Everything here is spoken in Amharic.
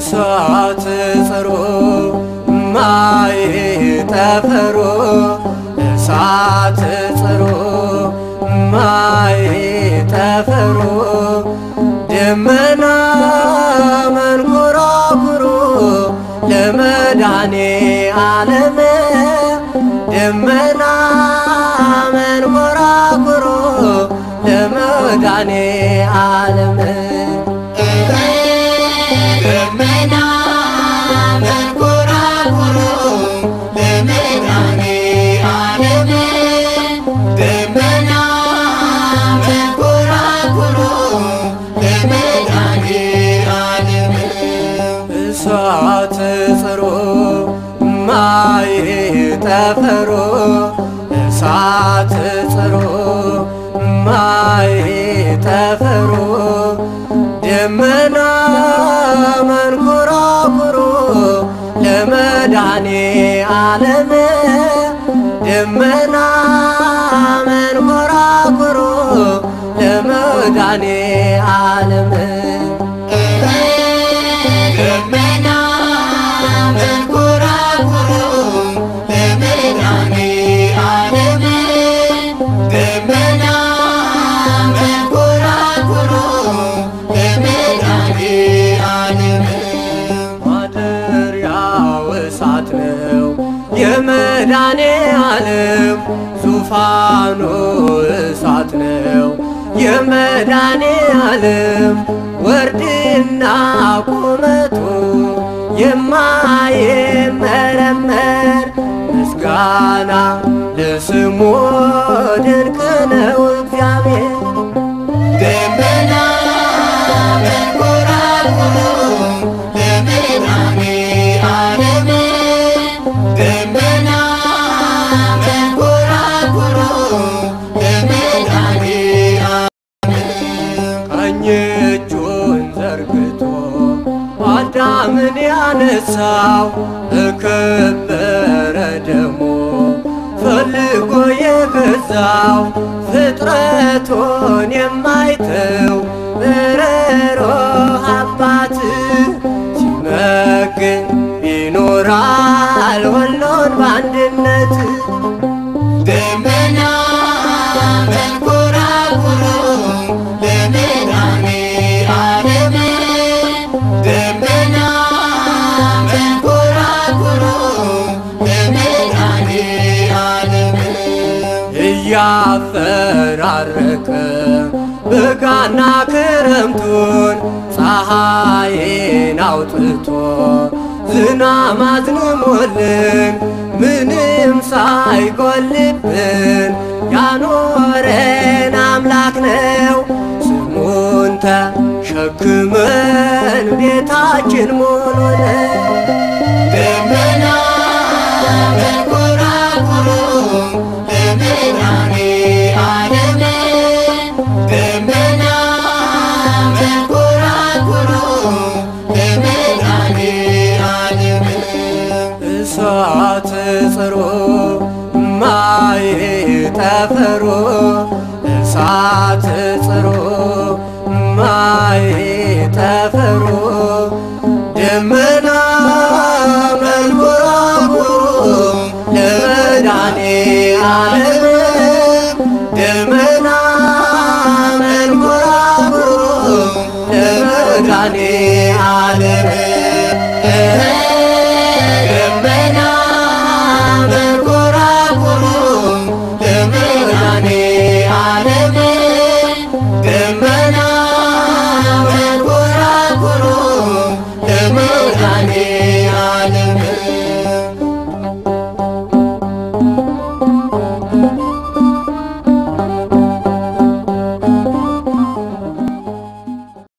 እሳት ጽሩ ማይ ጠፈሩ እሳት ጽሩ ማይ ጠፈሩ ደመና መንኮራኩሩ ለመድኃኔ ዓለም ደመና መንኮራኩሩ ለመድኃኔ ዓለም ደመና መንኮራኩሩ ለመድኃኔ ዓለም ደመና መንኮራኩሩ ለመድኃኔ ዓለም እሳት ጽሩ ማይ ጠፈሩ እሳት ጽሩ ማይ ጠፈሩ ደመና መንኮራኩሩ ለመድኃኔ ዓለም ደመና መንኮራኩሩ ለመድኃኔ ዓለም ደመና መንኮራኩሩ ለመድኃኔ ዓለም ደመና መንኮራኩሩ ለመድኃኔ ዓለም ማደሪያው እሳት ነው የመድኃኔ ዓለም ዙፋኑ እሳት ነው የመድኃኔ ዓለም ወርድና ቁመቱ የማይመረመር ምስጋና ለስሙ ድንቅ ነው እግዚአብሔር ደመና መንኮራኩሩ ለመድኃኔ ዓለም ደመና መንኮራኩሩ ለመድኃኔ ቀኝ እጁን ዘርግቶ አዳምን ያነሳው በከበረ ደሙ ፈልጎ የገዛው ፍጥረቱን የማይተው በረሮ አባት ሲመግን ይኖራል ሁሉን በአንድነት ደመና መንኮራኩሩ ለመድኃኔ ዓለም ደመና መንኮራኩሩ ለመድኃኔ ዓለም እያፈራረቀ በጋና ክረምቱን ፀሐይን አውጥቶ ዝናብ አዝንሞልን ምንም ሳይጎልብን ያኖረን አምላክ ነው። ስሙን ተሸክመን ቤታችን ሙሉ ነው። ደመና መንኮራኩሩ ለመድኃኔ ዓለም ደመና መንኮራኩሩ ለመድኃኔ ዓለም እሳት ጽሩ ማይ ጠፈሩ እሳት ጽሩ ማይ ጠፈሩ ደመና መንኮራኩሩ ለመድኃኔ ዓለም ደመና መንኮራኩሩ ለመድኃኔ ዓለም ደመና መንኮራኩሩ ለመድኃኔ ዓለም ደመና መንኮራኩሩ ለመድኃኔ ዓለም